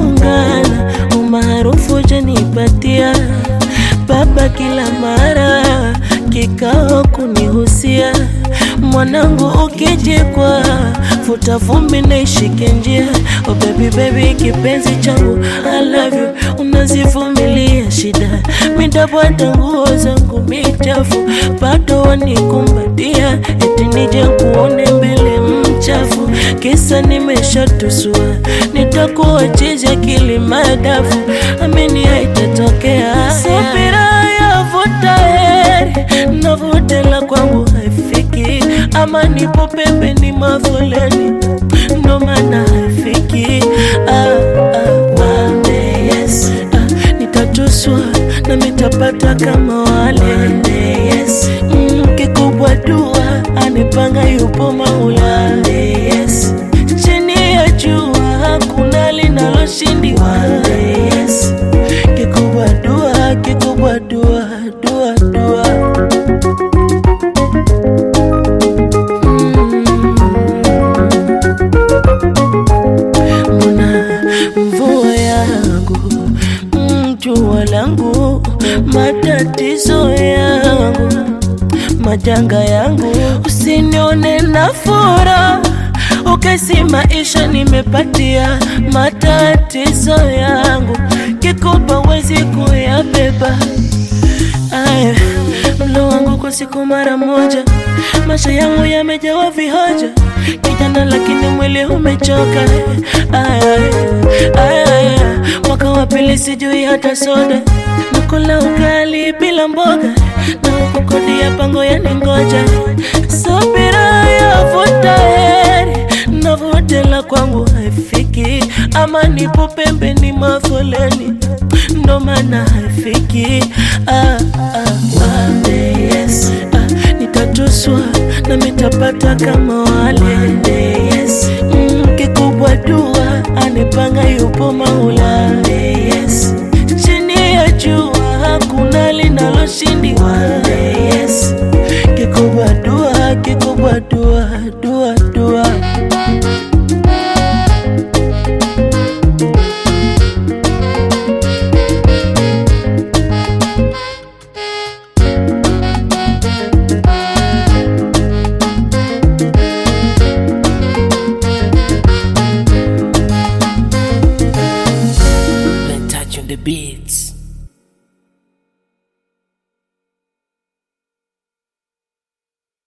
tumeungana, umaarufu janipatia baba kila mara kikao kunihusia, mwanangu ukijikwa futa vumbi na ishike njia. Oh baby baby, kipenzi changu I love you, unazivumilia shida, midabwada nguo zangu michafu, bado wanikumbatia, eti nije kuone mbele mchafu, kisa nimeshatusua, nitakuwa chizi akili madafu, amini haitatokea. Subira yavuta heri, navutela kwangu haifiki, ama nipo pembeni mafoleni, ndo maana haifiki. Ah, ah, one day, yes. Ah, nitatuswa na mitapata kama wale one day, yes. mm, kikubwa dua anipanga yupo maula one day, yes. chini ya jua hakuna linaloshindiwa one day, yes. kikubwa dua kikubwa dua dua dua mbona mvua yangu mm, jua langu matatizo yangu majanga yangu usinione na fura ukesi maisha nimepatia matatizo yangu kikupa wezi kuyabeba Aya, mlo wangu kwa siku mara moja, maisha yangu yamejawa vihoja, kijana lakini mwili umechoka. Aya, aya, aya, mwaka wa pili sijui hata soda, nakula ugali bila mboga, na huku kodi ya pango yaningoja. Subira yavuta heri, navutela kwangu haifiki, ama nipo pembeni mafoleni ndo maana haifiki. Ah, ah, one day, yes. Ah, nitatuswa na mitapata kama wale one day, yes. mm, kikubwa dua anipanga yupo maula one day, yes. chini ya jua hakuna linaloshindiwa one day, yes. kikubwa dua kikubwa dua dua dua Touch on the beats.